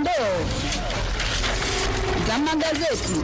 dondoo za magazeti.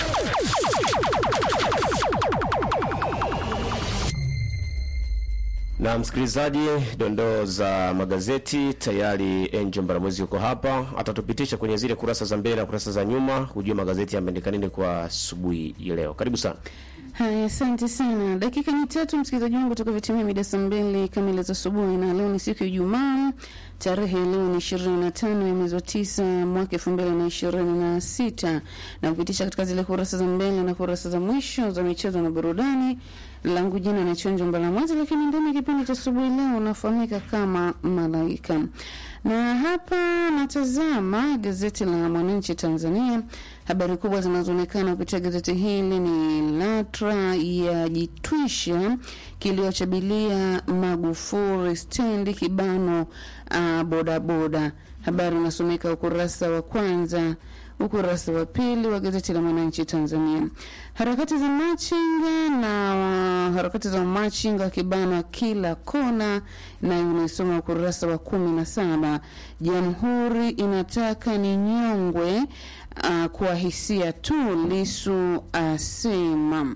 Na msikilizaji, dondoo za magazeti tayari. Angel Mbaramwezi yuko hapa, atatupitisha kwenye zile kurasa za mbele na kurasa za nyuma, hujua magazeti yameandika nini kwa asubuhi ya leo. Karibu sana. Haya, asante sana. Dakika ni tatu, msikilizaji wangu, toka vitimia mida saa mbili kamili za asubuhi, na leo ni siku ya Ijumaa, tarehe leo ni ishirini na tano ya mwezi wa tisa mwaka elfu mbili na ishirini na sita na kupitisha katika zile kurasa za mbele na kurasa za mwisho za michezo na burudani. Langu jina ni Chonjo Mbalamwezi, lakini ndani ya kipindi cha asubuhi leo unafahamika kama Malaika na hapa natazama gazeti la Mwananchi Tanzania. Habari kubwa zinazoonekana kupitia gazeti hili ni LATRA yajitwisha kilio cha bilia Magufuli stendi kibano uh, bodaboda. Habari inasomeka ukurasa wa kwanza ukurasa wa pili wa gazeti la Mwananchi Tanzania. Harakati za machinga na uh, harakati za machinga kibana kila kona, nayo unaisoma ukurasa wa kumi na saba. Jamhuri inataka ni nyongwe uh, kwa hisia tu, Lisu asema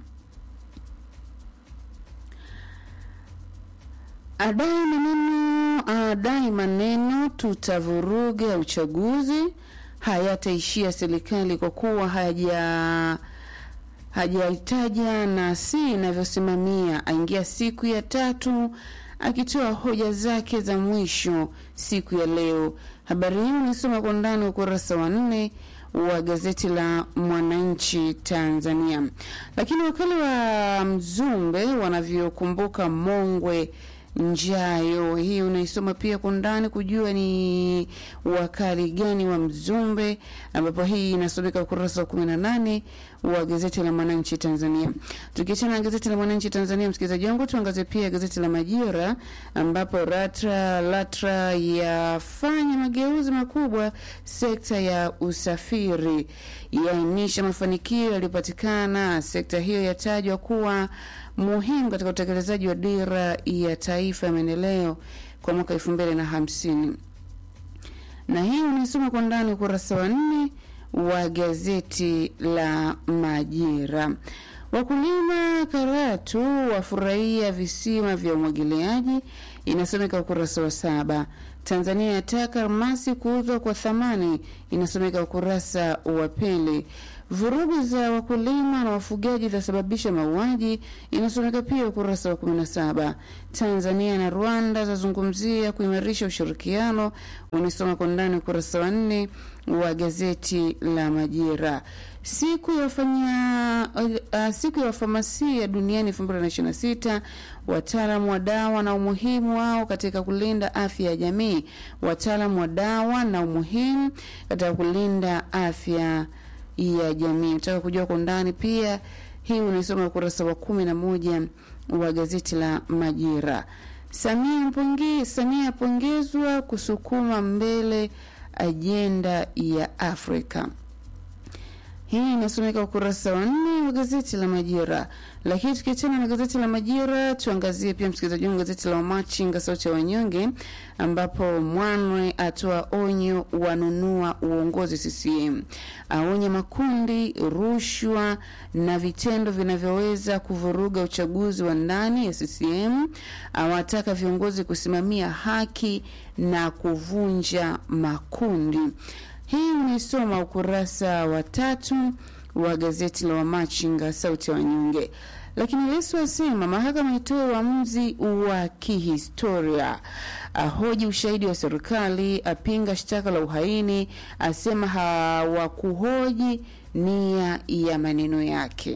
adai maneno adai maneno tutavuruga uchaguzi hayataishia serikali kwa kuwa haja hajaitaja na si inavyosimamia. Aingia siku ya tatu akitoa hoja zake za mwisho siku ya leo. Habari hii ulisoma kwa ndani ukurasa wa nne wa gazeti la Mwananchi Tanzania. Lakini wakali wa Mzumbe wanavyokumbuka Mongwe Njayo, hii unaisoma pia kwa ndani kujua ni wakali gani wa Mzumbe, ambapo hii inasomeka ukurasa wa kumi na nane wa gazeti la Mwananchi Tanzania. Tukiachana na gazeti la Mwananchi Tanzania, msikilizaji wangu, tuangazie pia gazeti la Majira ambapo LATRA LATRA yafanya mageuzi makubwa sekta ya usafiri, yaainisha mafanikio yaliyopatikana. Sekta hiyo yatajwa kuwa muhimu katika utekelezaji wa dira ya taifa ya maendeleo kwa mwaka elfu mbili na hamsini na hii unaisoma kwa ndani ukurasa wa nne wa gazeti la Majira. Wakulima Karatu wafurahia visima vya umwagiliaji, inasomeka ukurasa wa saba. Tanzania yataka almasi kuuzwa kwa thamani, inasomeka ukurasa wa pili. Vurugu za wakulima na wafugaji zasababisha mauaji, inasomeka pia ukurasa wa 17. Tanzania na Rwanda zazungumzia kuimarisha ushirikiano, unasoma kwa ndani ukurasa wa nne wa gazeti la Majira. Siku ya wafanya uh, siku ya wafamasia duniani 2026, wataalamu wa dawa na umuhimu wao katika kulinda afya ya jamii. Wataalamu wa dawa na umuhimu katika kulinda afya ya jamii. Nataka kujua kwa undani pia hii unaisoma ukurasa wa kumi na moja wa gazeti la Majira. Samia mpongi, Samia apongezwa kusukuma mbele ajenda ya Afrika. Hii inasomeka ukurasa wa nne wa gazeti la Majira. Lakini tukiachana na gazeti la Majira, tuangazie pia msikilizaji wangu gazeti la Wamachinga sauti ya wanyonge, ambapo Mwanwe atoa onyo wanunua uongozi CCM, aonya makundi rushwa na vitendo vinavyoweza kuvuruga uchaguzi wa ndani ya CCM, awataka viongozi kusimamia haki na kuvunja makundi. Hii unaisoma ukurasa wa tatu wa gazeti la Wamachinga sauti ya wanyonge. Lakini Lissu asema mahakama itoe uamuzi wa kihistoria, ahoji ushahidi wa serikali, apinga shtaka la uhaini, asema hawakuhoji nia ya maneno yake.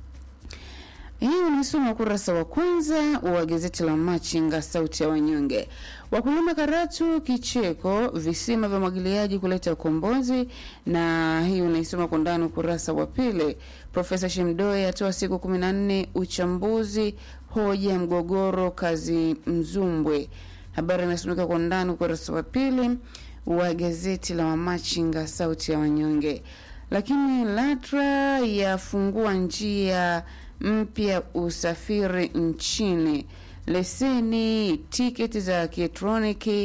Hii unasoma ukurasa wa kwanza wa gazeti la Machinga sauti ya wanyonge. Wakulima Karatu kicheko, visima vya mwagiliaji kuleta ukombozi, na hii unaisoma kwa ndani ukurasa wa pili. Profesa Shemdoe atoa siku kumi na nne uchambuzi hoja mgogoro kazi Mzumbwe. Habari inasomeka kwa ndani ukurasa wa pili wa gazeti la Wamachinga sauti ya wanyonge. Lakini LATRA yafungua njia mpya usafiri nchini, leseni tiketi za kielektroniki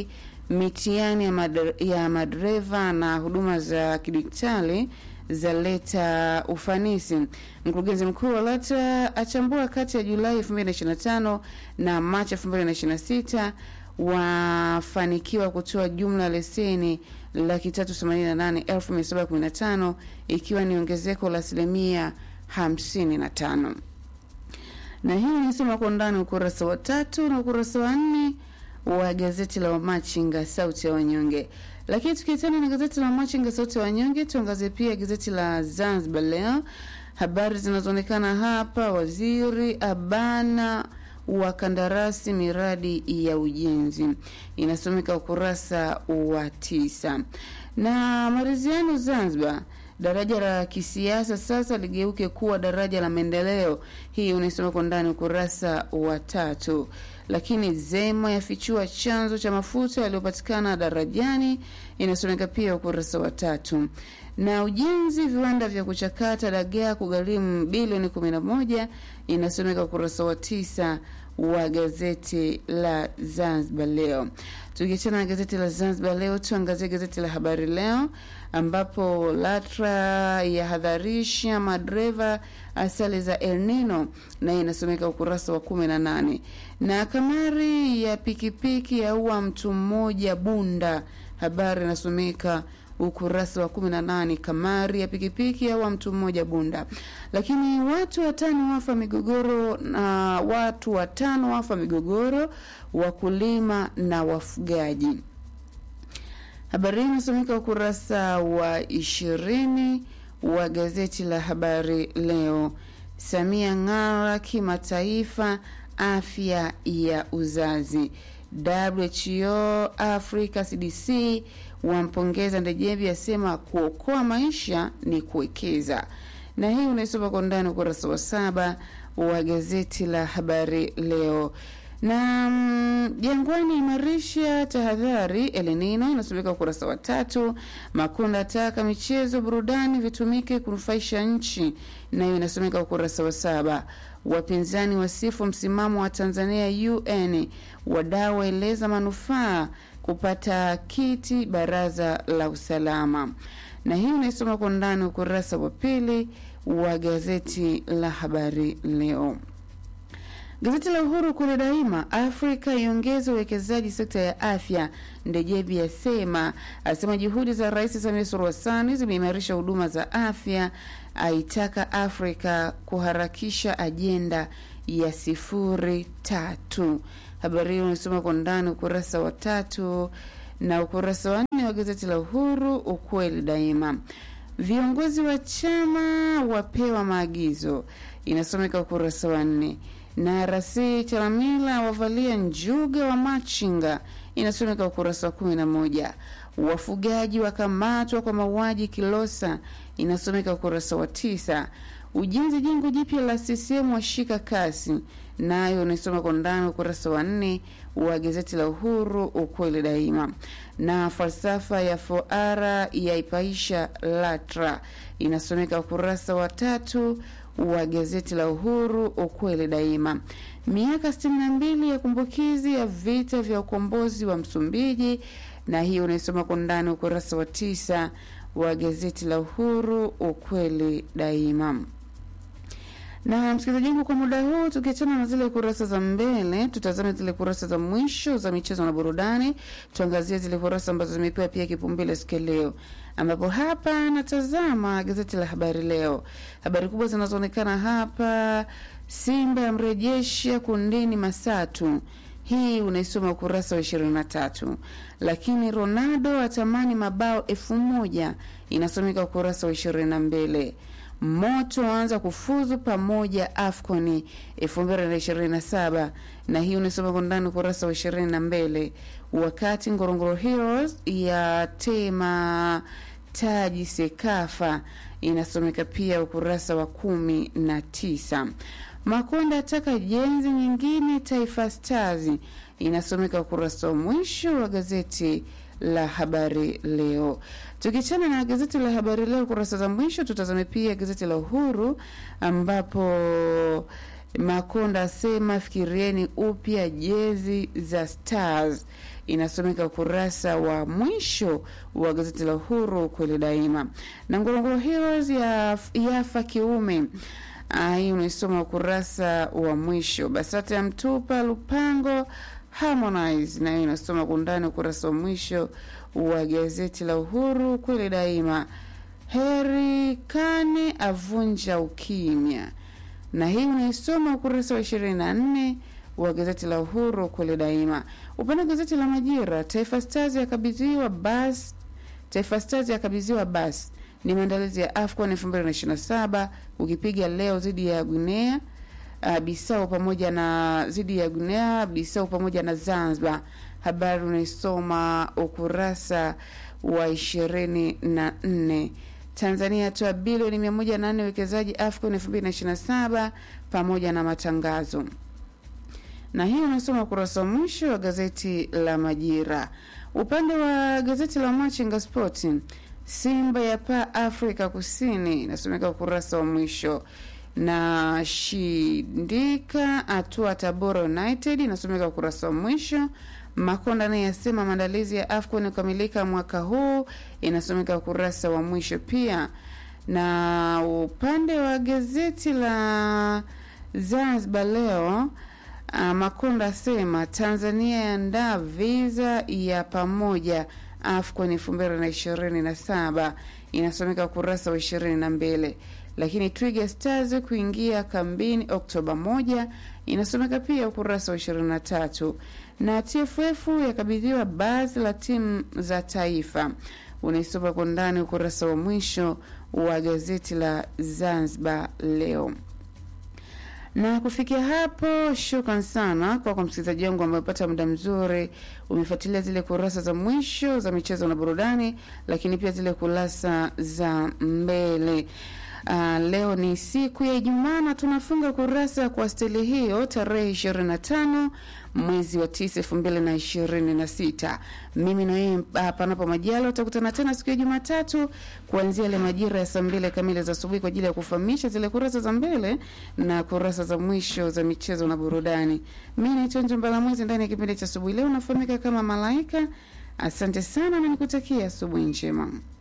mitihani ya, madre, ya madereva na huduma za kidigitali zaleta ufanisi. Mkurugenzi mkuu wa LATRA achambua kati ya Julai 2025 na Machi 2026 wafanikiwa kutoa jumla ya leseni laki tatu themanini na nane elfu mia saba kumi na tano ikiwa ni ongezeko la asilimia hamsini na tano na hii nisoma kwa undani ukurasa wa tatu na ukurasa wa nne wa gazeti la Wamachinga sauti ya wanyonge. Lakini tukiachana na gazeti la Wamachinga sauti ya wanyonge, tuangazie pia gazeti la Zanzibar Leo. Habari zinazoonekana hapa, waziri abana wa kandarasi miradi ya ujenzi, inasomeka ukurasa wa tisa. Na maridhiano Zanzibar daraja la kisiasa sasa ligeuke kuwa daraja la maendeleo. Hii unaisoma kwa ndani ukurasa wa tatu. Lakini Zema yafichua chanzo cha mafuta yaliyopatikana darajani, inasomeka pia ukurasa wa tatu. Na ujenzi viwanda vya kuchakata dagaa kugharimu bilioni 11 inasomeka ukurasa wa tisa wa gazeti la Zanzibar Leo. Tukiachana na gazeti la Zanzibar Leo, tuangazie gazeti la Habari Leo ambapo LATRA yahadharisha madereva asali za El Nino na inasomeka ukurasa wa kumi na nane. Na kamari ya pikipiki yaua mtu mmoja Bunda, habari inasomeka ukurasa wa kumi na nane. Kamari ya pikipiki yaua mtu mmoja Bunda. Lakini watu watano wafa migogoro na watu watano wafa migogoro, wakulima na wafugaji. Habari hii inasomeka ukurasa wa ishirini wa gazeti la Habari Leo. Samia ng'ara kimataifa afya ya uzazi. WHO Africa CDC wampongeza Ndejembi, asema kuokoa maisha ni kuwekeza. Na hii unaisoma kwa ndani ukurasa wa saba wa gazeti la Habari Leo na Jangwani imarisha tahadhari Elenino inasomeka ukurasa wa tatu. Makonda ataka michezo burudani vitumike kunufaisha nchi, nayo inasomeka ukurasa wa saba. Wapinzani wasifu msimamo wa Tanzania UN, wadau waeleza manufaa kupata kiti baraza la usalama, na hii unaisoma kwa ndani ukurasa wa pili wa gazeti la Habari Leo. Gazeti la Uhuru kule daima, Afrika iongeze uwekezaji sekta ya afya. Ndejebi asema asema juhudi za Rais Samia Suluhu Hassan zimeimarisha huduma za afya, aitaka Afrika kuharakisha ajenda ya sifuri tatu. Habari hiyo unasoma kwa ndani ukurasa wa tatu na ukurasa wa nne wa gazeti la Uhuru, ukweli daima. Viongozi wa chama wapewa maagizo, inasomeka ukurasa wa nne na rasi Chalamila wavalia njuga wa machinga inasomeka ukurasa wa kumi na moja. Wafugaji wakamatwa kwa mauaji Kilosa inasomeka ukurasa wa tisa. Ujenzi jengo jipya la CCM washika kasi, nayo unaisoma kwa ndani ukurasa wa nne wa gazeti la Uhuru ukweli daima. Na falsafa ya foara yaipaisha LATRA inasomeka ukurasa wa tatu wa gazeti la Uhuru ukweli daima. Miaka sitini na mbili ya kumbukizi ya vita vya ukombozi wa Msumbiji, na hiyo unaisoma kwa ndani ukurasa wa tisa wa gazeti la Uhuru ukweli daima. Na msikilizaji wangu, kwa muda huu tukiachana na zile kurasa za mbele, tutazame zile kurasa za mwisho za michezo na burudani. Tuangazie zile kurasa ambazo zimepewa pia kipaumbele siku ya leo, ambapo hapa natazama gazeti la Habari Leo. Habari kubwa zinazoonekana hapa, Simba yamrejesha kundini Masatu, hii unaisoma ukurasa wa ishirini na tatu. Lakini Ronaldo atamani mabao elfu moja inasomeka ukurasa wa ishirini na mbili. Moto waanza kufuzu pamoja AFCON 2027 na hii unasoma kwa ndani ukurasa wa ishirini na mbili. Wakati Ngorongoro Heroes ya tema taji Sekafa inasomeka pia ukurasa wa kumi na tisa. Makonda ataka jenzi nyingine Taifa Stars inasomeka ukurasa wa mwisho wa gazeti la Habari Leo. Tukichana na gazeti la Habari Leo kurasa za mwisho, tutazame pia gazeti la Uhuru ambapo Makonda asema fikirieni upya jezi za Stars, inasomeka ukurasa wa mwisho wa gazeti la Uhuru kweli daima. Na Ngorongoro Heroes ya yafa kiume Ah, hii unaisoma ukurasa wa mwisho. BASATA ya mtupa Lupango Harmonize nayo inasoma kwa undani ukurasa wa mwisho wa gazeti la Uhuru kweli daima. Heri Kane avunja ukimya, na hii unaisoma ukurasa wa ishirini na nne wa gazeti la Uhuru kweli daima. Upande wa gazeti la Majira, Taifa Stars yakabidhiwa basi Taifa Stars yakabidhiwa basi ni maandalizi ya AFCON 2027 ukipiga leo dhidi ya Guinea uh, Bissau pamoja na dhidi ya Guinea Bissau pamoja na Zanzibar. Habari unaisoma ukurasa wa ishirini na nne. Tanzania yatoa bilioni mia moja na nne uwekezaji AFCON 2027 pamoja na matangazo na hii unasoma ukurasa wa mwisho wa gazeti la Majira. Upande wa gazeti la Machinga Sport, Simba ya paa Afrika Kusini inasomeka ukurasa wa mwisho, na Shindika atua Tabora United inasomeka ukurasa wa mwisho. Makonda naye yasema maandalizi ya AFCON kukamilika mwaka huu, inasomeka ukurasa wa mwisho pia. Na upande wa gazeti la Zanzibar leo Uh, Makonda asema Tanzania yaandaa visa ya pamoja AFCON elfu mbili na ishirini na saba inasomeka ukurasa wa ishirini na mbili lakini Twiga Stars kuingia kambini Oktoba moja inasomeka pia ukurasa wa ishirini na tatu na TFF yakabidhiwa baadhi la timu za taifa unaisoma kwa ndani ukurasa wa mwisho wa gazeti la Zanzibar leo na kufikia hapo, shukran sana kwa kwa msikilizaji wangu ambaye umepata muda mzuri, umefuatilia zile kurasa za mwisho za michezo na burudani, lakini pia zile kurasa za mbele. Uh, leo ni siku ya Ijumaa na tunafunga kurasa kwa stili hiyo tarehe 25 mwezi wa tisa elfu mbili na ishirini na sita. Mimi na yeye uh, panapo majalo utakutana tena siku ya Jumatatu kuanzia ile majira ya saa mbili kamili za asubuhi kwa ajili ya kufahamisha zile kurasa za mbele na kurasa za mwisho za michezo na burudani. Mimi naitwa Njombala Mwezi ndani ya kipindi cha asubuhi leo nafahamika kama Malaika. Asante sana na nikutakia asubuhi njema.